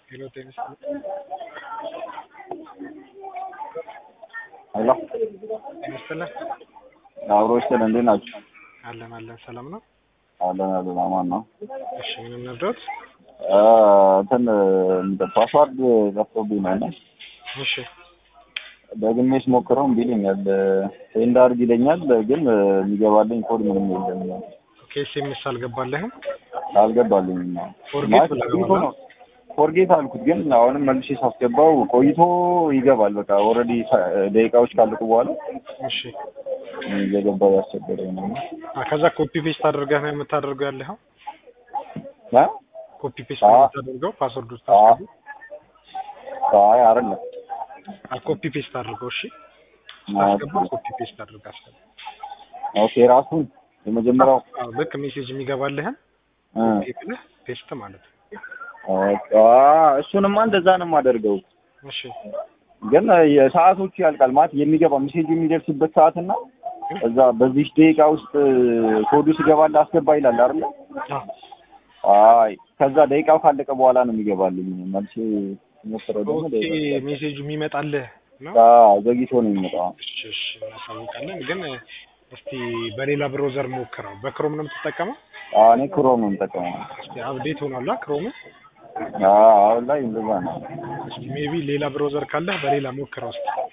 ሄሎ ጤና ሄሎ ይመስልህ አብሮችን እንዴት ናችሁ? አለን አለን ሰላም ነው። አለን አለን አማን ነው። እሺ ምንም ነግሮት አ እንትን ፓስዋርድ ጠፍቶብኝ ነው እና እሺ ደግሜ ስሞክረው እምቢ ይለኛል። ሴንድ አድርግ ይለኛል፣ ግን የሚገባልኝ ኮድ ምንም የለም። ከኤስኤምኤስ አልገባለህም? አልገባልኝም። ፎርጌት ብለህ ገባህ? ፎርጌት አልኩት፣ ግን አሁንም መልሼ ሳስገባው ቆይቶ ይገባል። በቃ ኦልሬዲ ደቂቃዎች ካለቁ በኋላ እሺ እየገባው ያስቸገረኝ ነው። አ ከዛ ኮፒ ፔስት አድርገህ ነው የምታደርገው ያለኸው? አ? ኮፒ ፔስት አዎ። ነው የምታደርገው ፓስወርድ ውስጥ ታስገቡ። አይ አይደለም። አ ኮፒ ፔስት አድርገው። እሺ ስታስገባ ኮፒ ፔስት አድርገህ አስገባ። ኦኬ ራሱን የመጀመሪያው አዎ ልክ ሜሴጅ የሚገባልህን እ ኮፒ ብለህ ፔስት ማለት ነው። ኦኬ እሱንማ እንደዛ ነው የማደርገው። እሺ ግን የሰዓቶቹ ያልቃል ማለት የሚገባ ሜሴጅ የሚደርስበት ሰዓት እና እዛ በዚህ ደቂቃ ውስጥ ኮዱ ሲገባልህ አስገባ ይላል አይደለ? አዎ አይ ከዛ ደቂቃው ካለቀ በኋላ ነው የሚገባልኝ። መልሼ ሞክረው ደግሞ ኦኬ ደቂቃ ሜሴጁ የሚመጣልህ ነው። አዎ ዘግይቶ ነው የሚመጣው። እሺ እሺ እናሳውቃለን። ግን እስቲ በሌላ ብሮዘር ሞክረው። በክሮም ነው የምትጠቀመው? አዎ እኔ ክሮም ነው የምጠቀመው። እስቲ አፕዴት ሆኗላ ክሮም? አዎ አሁን ላይ እንደዛ ነው። እስቲ ሜቢ ሌላ ብሮዘር ካለህ በሌላ ሞክረው እስቲ።